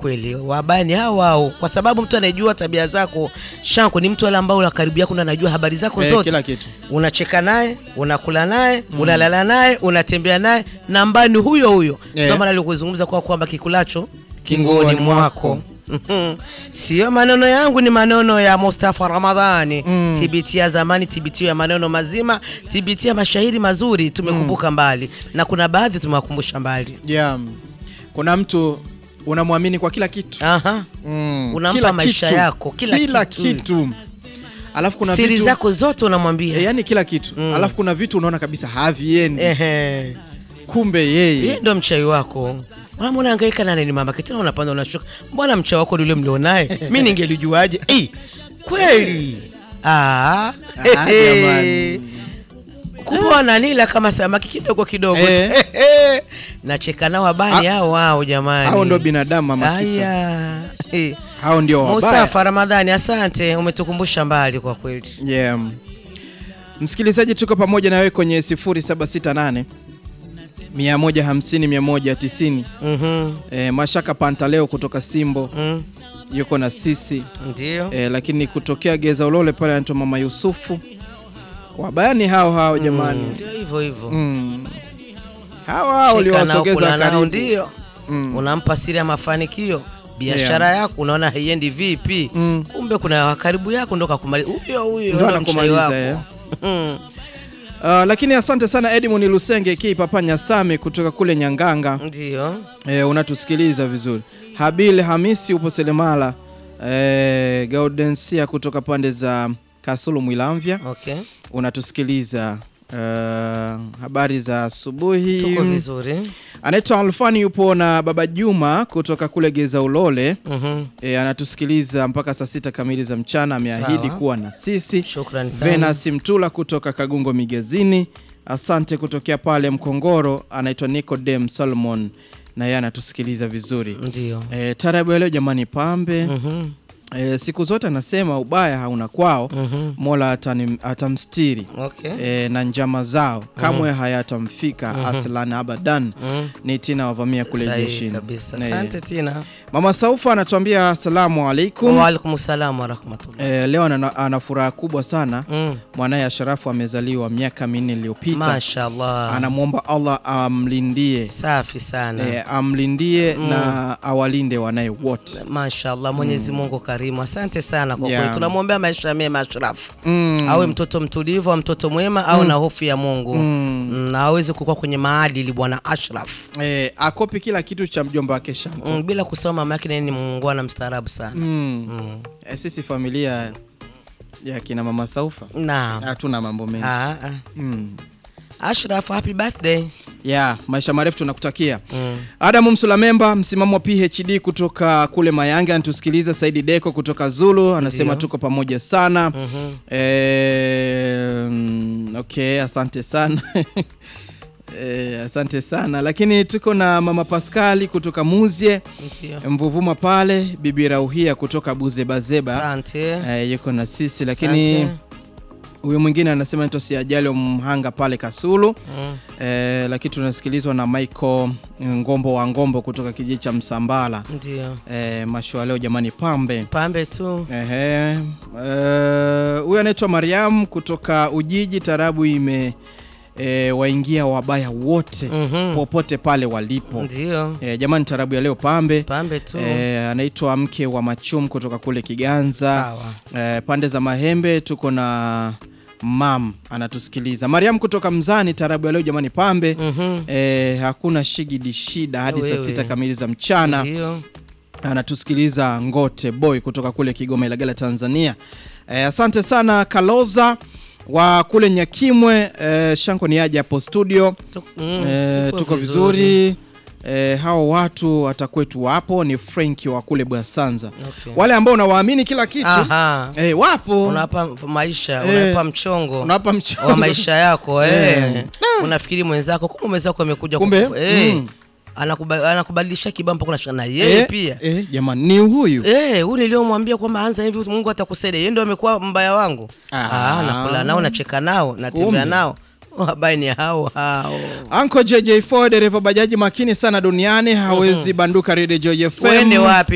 kweli wabaya ni hao hao, kwa sababu mtu anayejua tabia zako shanko ni mtu ale ambao la karibu yako na anajua habari zako Eh, zote kila kitu. unacheka naye unakula naye unalala naye unatembea naye na ambaye ni huyo huyo Eh. ndio maana alikuzungumza kwa kwamba kikulacho Kinguoni kingoni mwako. mwako Mhm. sio maneno yangu ni maneno ya Mustafa Ramadhani TBT ya zamani TBT ya maneno mazima TBT ya mashairi mazuri tumekumbuka mbali na kuna baadhi tumewakumbusha mbali yeah. kuna mtu unamwamini kwa kila kitu Aha. Mm, Unampa kila maisha kitu. yako, kila kila kitu. kitu. alafu kuna siri vitu, zako zote unamwambia e, yani kila kitu alafu kuna vitu unaona kabisa haviendi Ehe. kumbe yeye Yeye ndo mchai wako. Mbona unahangaika na nini mama? Kitana unapanda unashuka. Mbona mchai wako ndio mlionaye? Mimi ningelijuaje? Eh, kweli. Ah. Ah, jamani. Kumbe wananila kama samaki kidogo kidogo. Eh. Nacheka nao wabani hao hao jamani. hao ndo binadamu mama kita Aya. Eh. hao ndio wabaya Mustafa Ramadhani, asante, umetukumbusha mbali kwa kweli. yeah. msikilizaji tuko pamoja na wewe kwenye 0768 150 190 Mhm. e, mashaka pantaleo kutoka simbo Mm. yuko na sisi Ndio. e, lakini kutokea geza ulole pale anaitwa mama yusufu wabayani hao hao jamani Ndio hivyo hivyo. mm. hao hao Shika nao, uliwasogeza kula nao, karibu ndio Mm. unampa siri ya mafanikio biashara yako unaona haiendi vipi Mm. kumbe kuna wa karibu yako ndo kakumaliza huyo huyo Ndo ndo mchai anakumaliza, wako eh. Mm. Uh, lakini asante sana Edmund Lusenge ki Papa Nyasame kutoka kule Nyanganga ndio e, unatusikiliza vizuri. Habil Hamisi upo Selemala e, Gaudensia kutoka pande za Kasulu Mwilamvya okay unatusikiliza. Uh, habari za asubuhi. tuko vizuri Anaitwa Alfani yupo na Baba Juma kutoka kule Geza Ulole Mhm. e, anatusikiliza mpaka saa sita kamili za mchana. Ameahidi Sawa. kuwa na sisi. shukrani sana Venus Mtula kutoka Kagungo Migezini, asante kutokea pale Mkongoro. Anaitwa Nicodem Solomon na yeye anatusikiliza vizuri. ndio E, tarabu ya leo jamani, pambe Mhm. e, siku zote anasema ubaya hauna kwao, Mhm. Mola atani, atamstiri okay e, na njama zao kamwe hayatamfika aslan abadan. Mhm. Ni Tina wavamia kule Sahihi jeshini. kabisa E, asante tina Mama Saufa anatuambia asalamu alaikum. waalaikum salam warahmatullah E, leo ana, ana furaha kubwa sana Mm. mwanaye Asharafu amezaliwa miaka minne iliyopita. mashallah Anamwomba Allah amlindie safi sana e, amlindie na awalinde wanaye wote. mashallah mwenyezi mungu karimu asante sana kwa Yeah. kweli tunamwombea maisha mema ashrafu Mm. awe mtoto mtulivu au mtoto mwema au na hofu ya mungu Mm. Mm, na aweze kukua kwenye maadili bwana ashraf E, akopi kila kitu cha mjomba wake Shanko. mm, bila kusoma mama yake naye ni muungwana mstaarabu sana Mm. mm. E, sisi familia ya kina mama Saufa naam hatuna mambo mengi. Ah, ah. Mm. ashraf happy birthday ya maisha marefu tunakutakia. mm. Adamu Msulamemba, msimamo wa PhD kutoka kule Mayanga, anatusikiliza. Saidi Deko kutoka Zulu anasema Ndio. tuko pamoja sana. Mhm. Eh, mm, okay, asante sana eh, asante sana lakini tuko na mama Paskali kutoka Muzie ndio Mvuvuma pale, bibi Rauhia kutoka Buzebazeba asante eh, yuko na sisi lakini Asante. huyu mwingine anasema naitwa Siajali wa Mhanga pale Kasulu Mm. eh, lakini tunasikilizwa na Michael Ngombo wa Ngombo kutoka kijiji cha Msambala ndio eh, mashua leo jamani, pambe pambe tu Ehe. Eh, huyu anaitwa Mariam kutoka Ujiji. Tarabu ime e, waingia wabaya wote Mhm. popote pale walipo. ndio E, jamani, tarabu ya leo pambe. pambe tu E, anaitwa mke wa Machum kutoka kule Kiganza. sawa E, pande za Mahembe tuko na mam anatusikiliza. Mariam kutoka Mzani, tarabu ya leo jamani, pambe. Mhm. E, hakuna shigidi shida hadi saa Wewe. sita kamili za mchana ndio anatusikiliza Ngote Boy kutoka kule Kigoma Ilagala Tanzania. E, asante sana Kaloza wa kule Nyakimwe. E, Shanko ni aje hapo studio. Tu- mm, E, tuko vizuri. E, hao watu watakwetu wapo ni Frank wa kule Bwasanza. Okay. Wale ambao unawaamini kila kitu Aha. e, wapo unawapa maisha Eh. unawapa mchongo unawapa mchango wa maisha yako Eh. eh. unafikiri mwenzako kumbe mwenzako amekuja Kumbe, kukufa- eh. mm. Anakuba- anakubadilisha kibampa kuna shana yeye Eh, pia eh, jamani ni huyu Eh, huyu niliomwambia kwamba anza hivi Mungu atakusaidia. Yeye ndio amekuwa mbaya wangu. Ah. Ah, nakula nao, nacheka nao, natembea Kumbe. nao. Wabaya ni hao hao. Anko JJ4 dereva bajaji makini sana duniani hawezi banduka Radio Joy FM. Uende wapi?